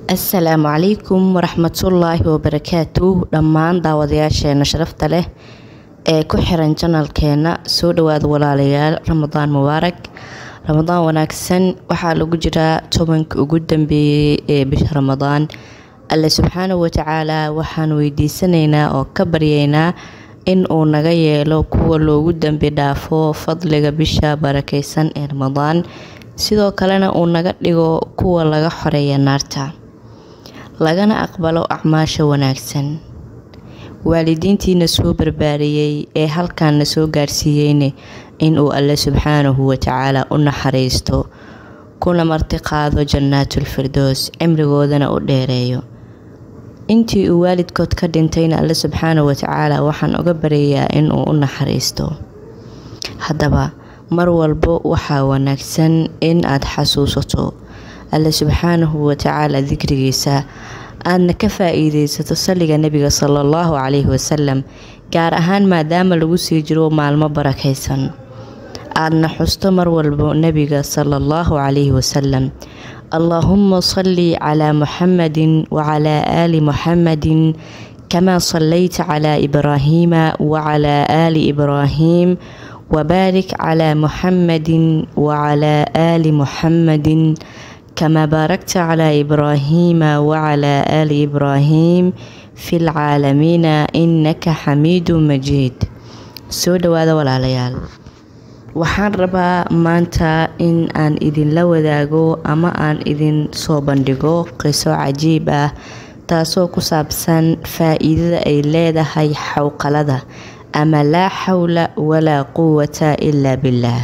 asalaamu calaykum waraxmatullaahi wabarakaatu dhammaan daawadayaasheena sharafta leh ee ku xiran janalkeena soo dhawaada walaalayaal ramadaan mubaarak ramadaan wanaagsan waxaa lagu jiraa tobanka ugu dambeeyey ee bisha ramadaan alle subxaanahu watacaala waxaan weydiisanaynaa oo ka baryaynaa in uu naga yeelo kuwa loogu dambi dhaafo fadliga bisha barakeysan ee ramadaan sidoo kalena uu naga dhigo kuwa laga xoreeya naarta lagana aqbalo acmaasha wanaagsan waalidiintiina soo barbaariyey ee halkaanna soo gaarsiiyeyne inuu alle subxaanahu watacaala u naxariisto kuna martiqaado jannaatulfirdoos cimrigoodana u dheereeyo intii uu waalidkood ka dhintayna alle subxaanahu watacaala waxaan uga baryayaa inuu u naxariisto haddaba mar walbo waxaa wanaagsan in aad xasuusato alle subxaanahu watacaala dikrigiisa aadna ka faa-iideysato salliga nebiga sala allahu calayhi wasalam gaar ahaan maadaama lagu sii jiro maalmo barakaysan aadna xusto mar walbo nebiga sala allahu calayhi wasalam allaahuma salli calaa muxamadin wacalaa aali muxamadin kamaa sallayta calaa ibraahiima wacalaa aali ibraahiim wabaarik calaa muxamadin wacalaa aali muxamadin kamaa baarakta calaa ibraahiima wacalaa aali ibraahiim fi lcaalamiina innaka xamiidu majiid soo dhawaada walaalayaal waxaan rabaa maanta in aan idinla wadaago ama aan idin soo bandhigo qiso cajiib ah taasoo ku saabsan faa-iidada ay leedahay xowqalada ama laa xawla walaa quwata ilaa billaah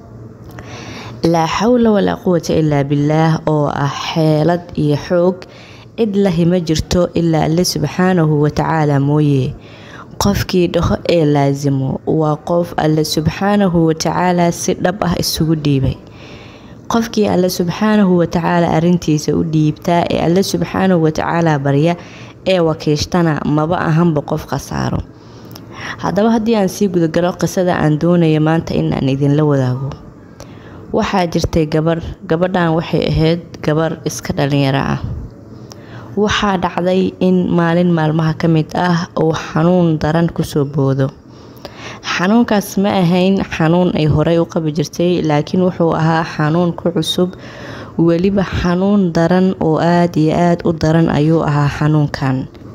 laa xawla walaa quwata ilaa billaah oo ah xeelad iyo xoog cid lahi ma jirto ilaa alle subxaanahu watacaala mooye qofkii dhaho ee laasimo waa qof alle subxaanahu watacaala si dhab ah isugu dhiibay qofkii alle subxaanahu watacaala arintiisa u dhiibtaa ee alle subxaanahu watacaala barya ee wakiishtana maba ahanba qof khasaaro haddaba haddii aan sii gudagalo qisada aan doonayo maanta inaan idinla wadaago waxaa jirtay gabar gabadhan waxay ahayd gabar iska dhalinyaro ah waxaa dhacday in maalin maalmaha ka mid ah uu xanuun daran kusoo boodo xanuunkaas ma ahayn xanuun ay horey u qabi jirtay laakiin wuxuu ahaa xanuun ku cusub weliba xanuun daran oo aada iyo aada u daran ayuu ahaa xanuunkan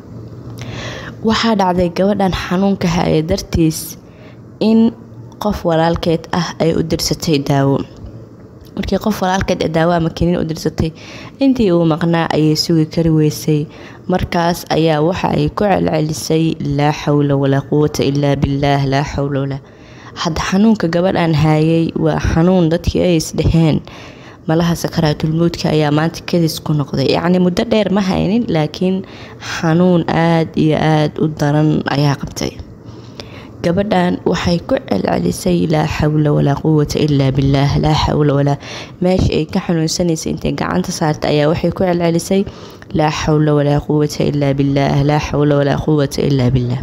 waxaa dhacday gabadhan xanuunka haya dartiis in qof walaalkeed ah ay u dirsatay daawo markii qof walaalkeed ee daawo ama kiniin u dirsatay intii uu maqnaa ayay sugi kari weysay markaas ayaa waxa ay ku celcelisay laa xawla walaa quwata ilaa billaah laa xawla walaa hadda xanuunka gabadhan haayay waa xanuun dadkii ay isdheheen malaha sakaraatulmowdka ayaa maanta kadis ku noqday yacni muddo dheer ma haynin laakiin xanuun aada iyo aada u daran ayaa qabtay gabadhan waxay ku celcelisay laa xawla walaa quwata ilaa billaah laa xawla walaa meesha ay ka xanuunsanaysay intay gacanta saartay ayaa waxay ku celcelisay laa xawla walaa quwata ilaa billaah laa xawla walaa quwata ilaa billaah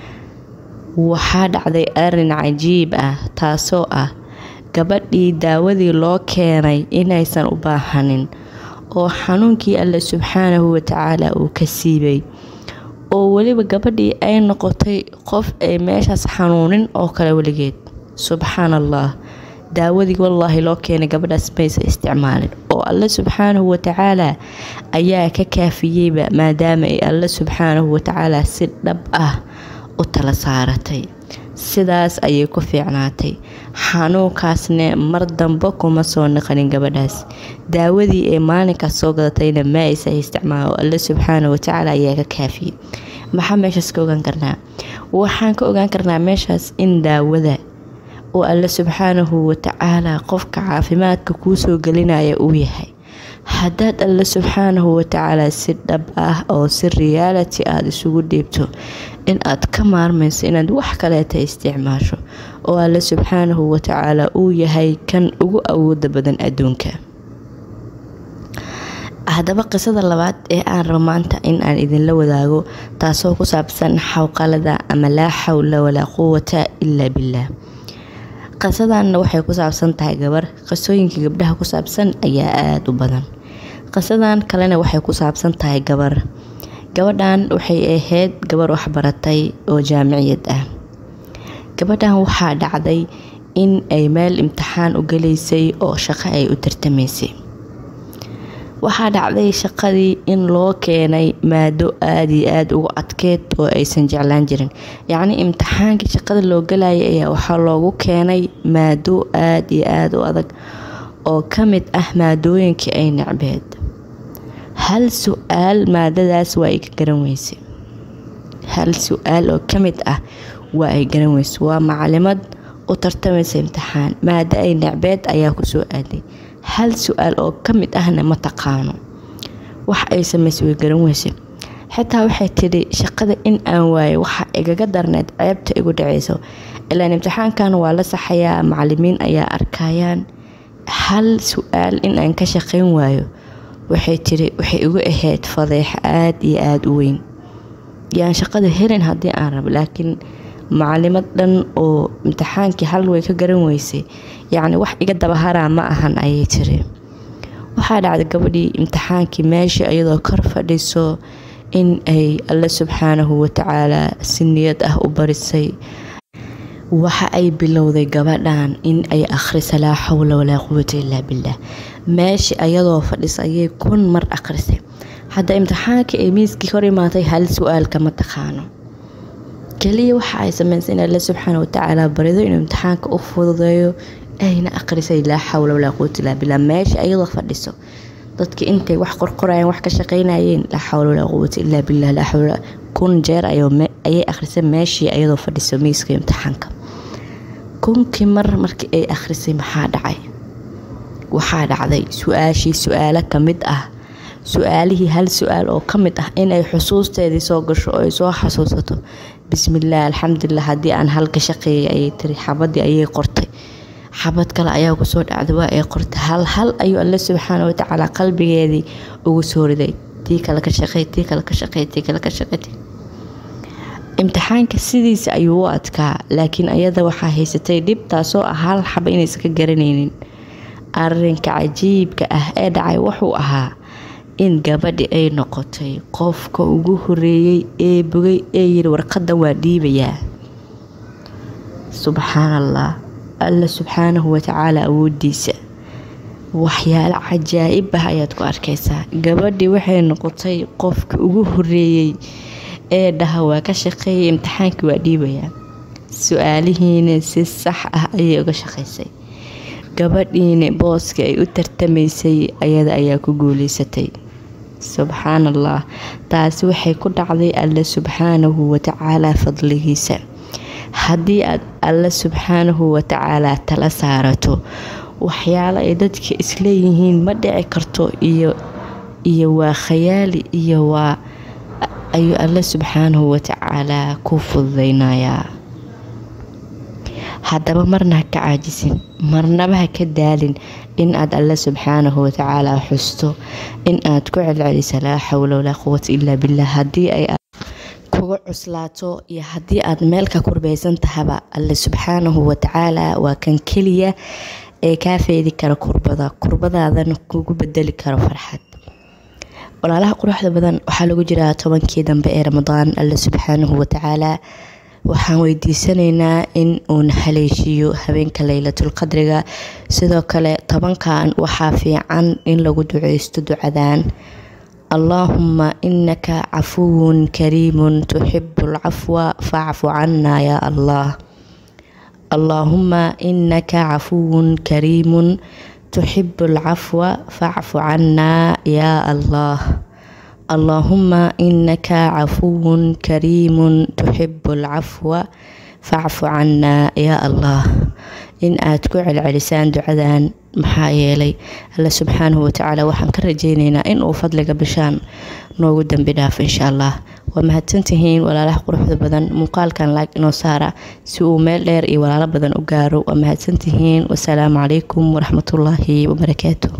waxaa dhacday arin cajiib ah taasoo ah gabadhii daawadii loo keenay inaysan u baahanin oo xanuunkii alle subxaanahu watacaala uu ka siibay oo weliba gabadhii ay noqotay qof ay meeshaas xanuunin oo kale weligeed subxaan allah daawadii wallaahi loo keenay gabadhaas maysa isticmaalin oo alle subxaanahu watacaala ayaa ka kaafiyeyba maadaama ay alle subxaanahu watacaala si dhab ah u tala saaratay sidaas ayay ku fiicnaatay xanuunkaasne mar dambe kuma soo naqanin gabadhaas daawadii ee maalinkaas soo gadatayna ma aysa isticmaalo alle subxaana watacaala ayaa ka kaafiyey maxaa meeshaas ka ogaan karnaa waxaan ka ogaan karnaa meeshaas in daawada oo alle subxaanahu watacaala qofka caafimaadka kuu soo gelinaya uu yahay haddaad alle subxaanahu watacaala si dhab ah oo si reality aada isugu dhiibto in aad ka maarmayso inaad wax kaleeta isticmaasho oo alle subxaanahu watacaala uu yahay kan ugu awooda badan adduunka haddaba qisada labaad ee aan rabo maanta in aan idinla wadaago taasoo ku saabsan xawqalada ama laa xawla walaa quwata ilaa billaah qisadanna waxay ku saabsan tahay gabar qisooyinka gabdhaha ku saabsan ayaa aada u badan qisadan kalena waxay ku saabsan tahay gabar gabadhan waxay ahayd gabar waxbaratay oo jaamiciyad ah gabadhan waxaa dhacday in ay meel imtixaan u galaysay oo shaqo ay u tartamaysay waxaa dhacday shaqadii in loo keenay maado aada iyo aada ugu adkeed oo aysan jeclaan jirin yacni imtixaankii shaqada loo galayay ayaa waxaa loogu keenay maado aada iyo aada u adag oo ka mid ah maadooyinkii ay necbeed hal su-aal maadadaas waa ay ka garan weysay hal su-aal oo ka mid ah waa ay garan weysay waa macalimad u tartamaysa imtixaan maado ay necbeed ayaa kusoo aaday hal su-aal oo ka mid ahna ma taqaano wax ay samaysay way garan weysay xitaa waxay tidhi shaqada in aan waayo waxa igaga darneed ceebta igu dhacayso ilaan imtixaankan waa la saxayaa macalimiin ayaa arkayaan hal su-aal in aan ka shaqayn waayo waxay tiri waxay igu ahayd fadeex aada iyo aada u weyn yaan shaqada helin haddii aan rabo laakiin macalimad dhan oo imtixaankii hal way ka garan weysay yacni wax iga dabaharaa ma ahan ayay tiri waxaa dhacday gabadhii imtixaankii meeshii iyadoo kor fadhiso in ay alle subxaanahu watacaalaa si niyad ah u barisay waxa ay bilowday gabadhan in ay akhrisa laa xawla walaa quwata illaa billaah meeshii ayadoo fadhisa ayay kun mar akhrisay hadda imtixaankii ay miiskii hor imaatay hal su-aalka ma taqaano keliya waxa ay samaysay in alle subxaana watacaala barido inuu imtixaanka u fududeeyo ayna akhrisay laa xawla walaa quwata illaa billaah meeshii ayadoo fadhiso dadki intay wax qorqorayeen wax ka shaqaynayeen laa xawla walaa quwata illaa billaah laa xawla kun jeer ayay akhrisay meeshii ayadoo fadhiso miiska imtixaanka kunkii mar markii ay akhrisay maxaa dhacay waxaa dhacday su-aashii su-aalo ka mid ah su-aalihii hal su-aal oo ka mid ah inay xusuusteedii soo gasho oo ay soo xasuusato bismillaah alxamdulilah haddii aan hal ka shaqeeyay ayay tiri xabadii ayay qortay xabad kale ayaa kusoo dhacday waa ay qortay hal hal ayuu alle subxaana watacaala qalbigeedii ugu soo riday tii kale ka shaqey tii kale ka shaqey tii kale ka shaqey imtixaanka sidiisa ayuu u adkaa laakiin ayada waxaa haysatay dhib taasoo ah hal xaba inaysan ka garanaynin arinka cajiibka ah ee dhacay wuxuu ahaa in gabadhi ay noqotay qofka ugu horeeyey ee bogay ee yiri warqadan waa dhiibayaa subxaan allah alla subxaanahu watacaala awoodiisa waxyaalo cajaa'ib ah ayaad ku arkaysaa gabadhii waxay noqotay qofka ugu horeeyey ee dhaha waa ka shaqeeyay imtixaankii waa dhiibayaa su-aalihiina si sax ah ayay uga shaqaysay gabadhiina booska ay u tartamaysay ayada ayaa ku guuleysatay subxaan allah taasi waxay ku dhacday alle subxaanahu watacaalaa fadligiisa haddii aad alle subxaanahu watacaalaa tala saarato waxyaalo ay dadka isleeyihiin ma dhici karto iyo iyo waa khayaali iyo waa ayuu alle subxaanahu watacaalaa ku fududeynayaa haddaba marna ha ka caajisin marnaba ha ka daalin in aad alle subxaanahu watacaala xusto in aad ku celcelisa laa xawla walaa quwata ilaa billah haddii ay kuga cuslaato iyo haddii aad meel ka kurbaysan tahaba alle subxaanahu watacaala waa kan keliya ee kaa feedi kara kurbada kurbadaadana kugu bedeli karo farxad walaalaha quruxda badan waxaa lagu jiraa tobankii dambe ee ramadaan alle subxaanahu watacaala waxaan weydiisanaynaa in uuna haleeshiiyo habeenka leylatulqadriga sidoo kale tobankan waxaa fiican in lagu duceysto ducadan allaahuma inaka cafuwun kariimun tuxibu alcafwa facfu cana yaa allah allaahuma inaka cafuwun kariimun tuxibu alcafwa facfu cana yaa allah allaahuma inaka cafuwun kariimun tuxibu alcafwa facfu cana yaa allah in aad ku celcelisaan ducadan maxaa yeelay alle subxaanahu watacaala waxaan ka rajeyneynaa inuu fadliga bishaan noogu dambi dhaafo insha allah waa mahadsantihiin walaalaha quruxda badan muuqaalkan laag inoo saara si uu meel dheer iyo walaalo badan u gaaro waa mahadsantihiin wasalaamu calaykum waraxmatullaahi wabarakaatu